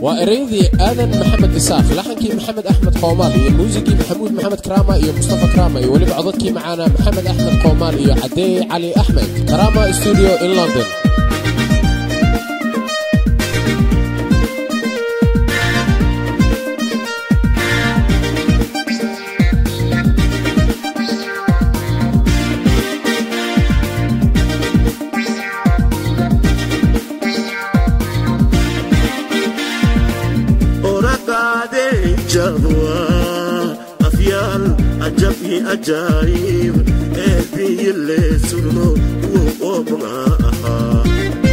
waa ereyadii aadan maxamed isaaq laxankii maxamed axmed qoomaal iyo muusigii maxamuud maxamed karaama iyo mustafa karaama iyo weliba codadkii macaana maxamed axmed qoomaal iyo cadeey cali axmed karaama studio in london ajaayib eebiyile surno wuu oobna ahaa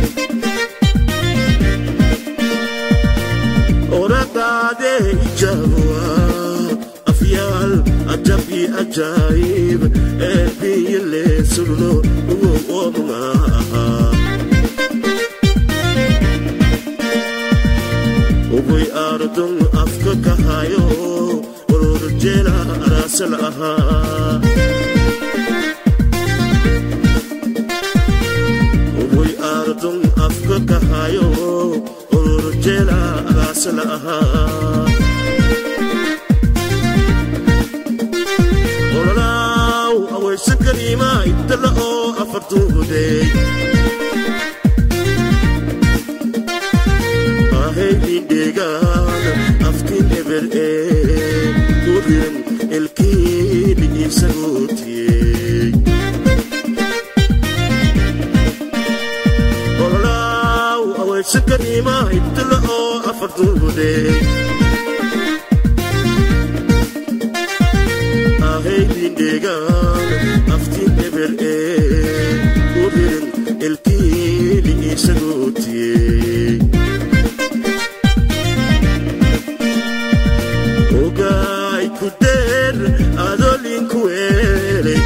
oraqaade ijaawa afyaal ajabi ajaayib eebiyile surno wuu oobna ahaa uguy aardun afka kahayo ururjeela araasal ahaa uguy aardun afka kahayo ururjeela araasal ahaa ololaaw awaysa kariima ibtala oo afartuudey ahayindheegaan afkin eber ee kurin elkiin isagootiyey ololaaw awaysa kariima ibtala oo afartuudey ahayindheegaan afkin eber ee kurin elkiin isagootiyey ogaay ku deer adolinku eeley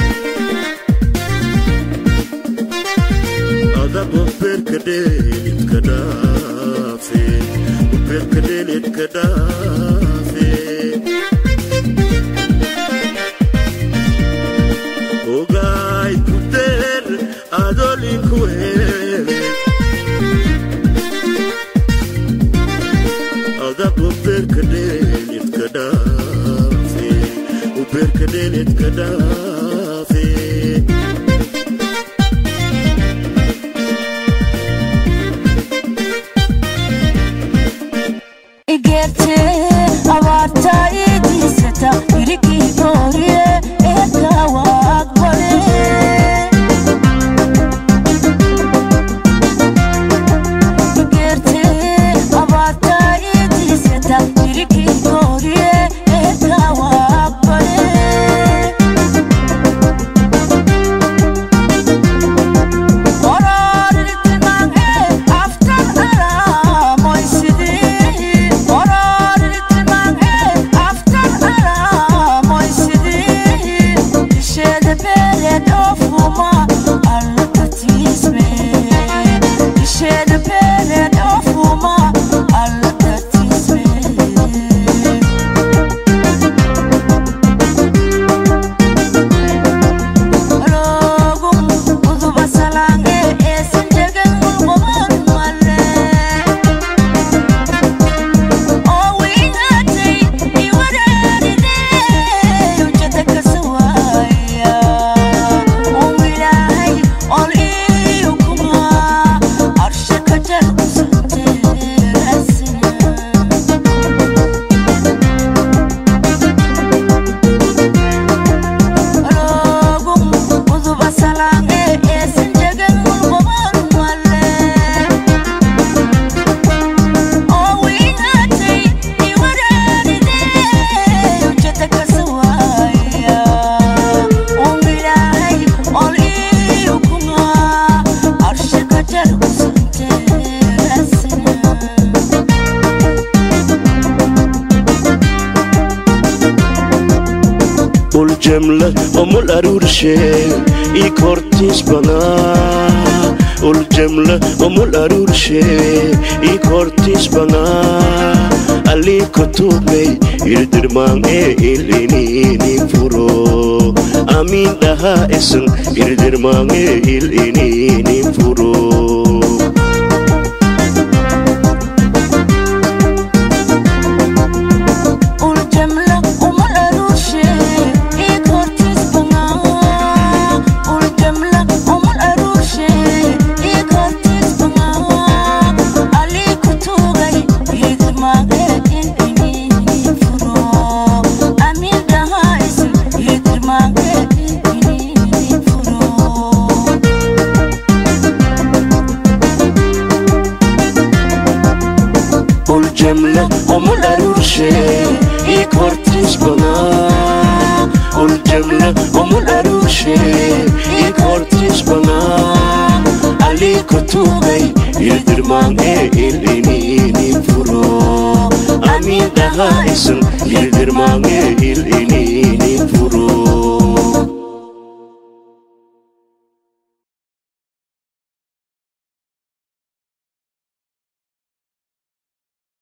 adabo berka dheelidka dhaafe berka dheelidka dhaafe ogaay ku deer adolinku eeley adabo berka dheelidka dhaafe berka dheelidka dhaafe igerte abaarta idiisata irigii dooriye eedaawa aqbale igerte abaarta idiisata irigii dooriye eedaawa aqbale uljemla omul arurshe i kortis bana uljemla omul arurshe i kortis bana ali kotubmei irdirman e ilinini furo amin daha esen irdirman e ilinini furo uljamla omul arurshe ikortis bana uljamla omul arurshe ikortis bana ali kutubay ildirmaan ee iliniinin furo amiin dhahaa is